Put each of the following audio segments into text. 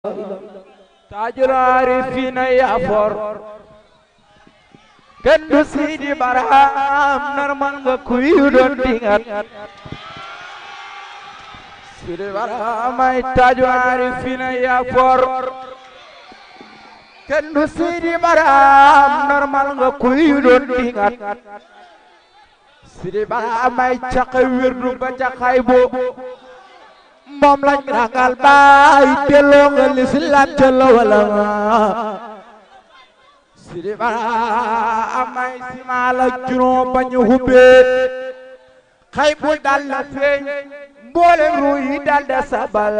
taajul aarifiina yaa for kenn du Sidi Barham narmal nga kuy doon dingat Sidi Barham ay taajul aarifiina yaa for kenn du Sidi Barham narmal nga kuy doon dingat Sidi Barham ay caqe wirdu ba caqay bo moom lañ ragal baay delloo nga lislaam ca la wala Sidi Barham ay simaal ak juróom ba ñu hubbee xay bu dal la feeñ mboole ruu yi dal da sabal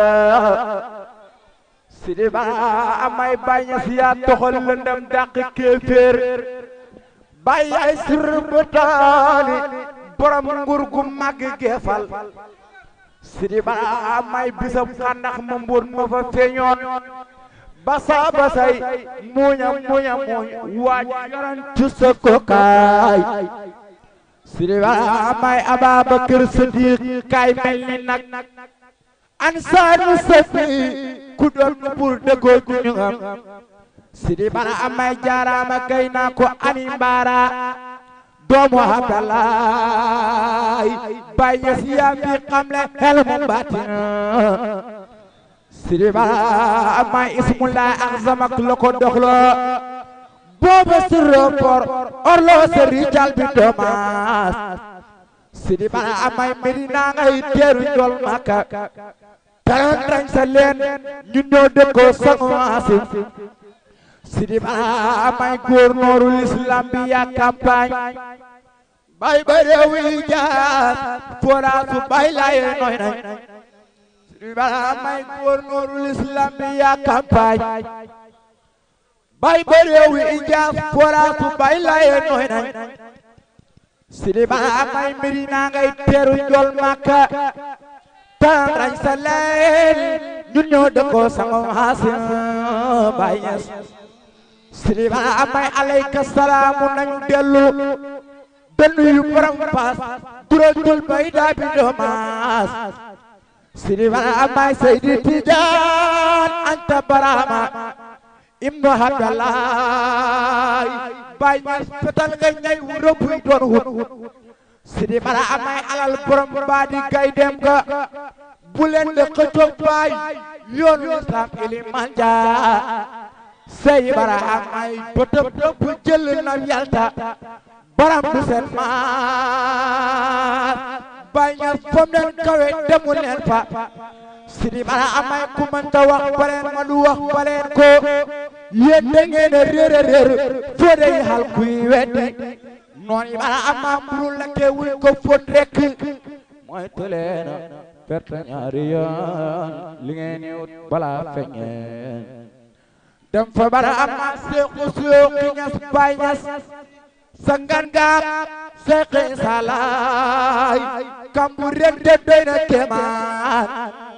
Sidi Barham ay bañ si yaa toxal lëndam dàq kéeféer bàyyi ay sir bu taani borom nguur gu màgg geefal Sidi Barham ay bisam xandax ma mbóot ma fa feeñoon basa basay muuña muuña muuñ waaj yoran cusa ko kaay Sidi Barham ay Ababakar Sadiq kaay mel ni nag ansaaru safi ku doon pour dëggoo ju ñu am Sidi Barham ay jaaraama kay naa ko ani mbaara doomu Abdalaay bay ñes yaa fi xamle xel mu baatin Sidi Barham ay ismullah ak zamak la ko doxlo booba sirropor orlo seri jal bi doomaas Sidi Barham ay Medina ngay teeru njol Makka taran tañ sa leen ñu ñoo dëkkoo sangu asim Sidi Barham ay gouverneur l'islam bi yaa campagne bay ba réew yi jaar foraasu bay laye noy nañ Sidi Barham ay gouverneur l'islam bi yaa campagne bay ba réew yi jaar foraasu bay laye noy nañ Sidi Barham ay Medina ngay teeru njol Makka tan rañ sa leen ñun ñoo dëkkoo sango hasim bay ñes Sidi Barham ay alayka salaamu nañu dellu dënnu yu borom paas gurajul bay daa bi doomaas Sidi Barham ay Seydi Tijaan Anta Barhama ibnu Abdalaay bay ñas fetal nga ñay wu rëbbuy doon hut Sidi Barham ay alal borom baa di gay dem ga bu leen de xëccoog baay yoonu islam iliman jaa Sey Barham ay bëtëb dëpp jël na yalta baram du seen maas bay ñas fom leen kawe demu leen fa Sidi Barham ay ku mënta wax baleen ma du wax baleen ko yéen da ngeen a réer a réer foo de xal kuy weddi noon yi Barham am mburu la teewul ko fóot rekk mooy tëleena perte ñaari yoon li ngeen di wut balaa feñeen dem fa Barham ma seexu seexu ñas bay ñas sangan gaam seexi salaay kambu ren de doy na kemaan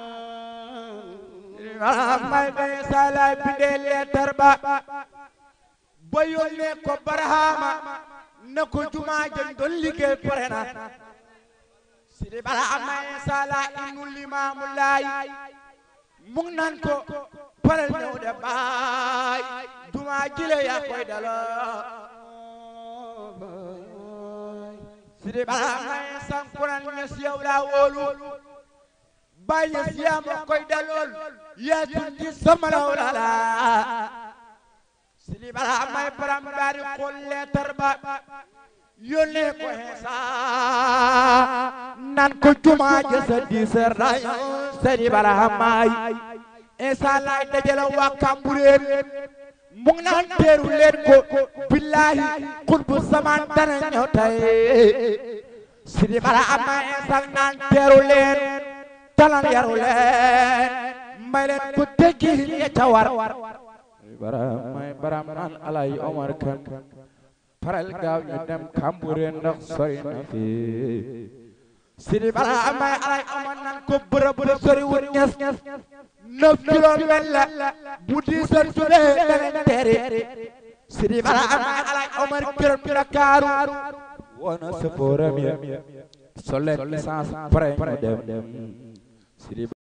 Barham may bay salaay bindee leetar ba ba yónnee ko Barhama na ko jumaa jën doon liggéey pare na Sidi Barham may salaay inu limaamu laay mu ngi naan ko parel ñëw de baay jumaa jile yaa koy daloo Sidi Barham may sankuran ñes yow laa wóolu baay ñes yaa ma koy dalool yaa tundi sama law la la Sidi Barham may param daari xool leetar ba yónnee ko Heesa nan ko jumaa jësa diiseer dañu Sidi Barham may Heesa laay dajale waa Kambureen mu ngi naan teeru leen ko billahi xutbu samaan dana ñëw tey Sidi Barham may Heesa naan teeru leen talan yaru leen may leen ko tekki ya ca war Barham may Barham naan alay Omar kan faral gaaw ñu dem Kambureen ndax sori na fi Sidi Barham may alay Omar naan ko bërëb bërëb sori wut ñes neuf kilomètres la bu diisal tuddee dana teeri Sidi Barham may alay Omar këram Ndakaaru woona sëfooram ya solet licence pare ñu dem Sidi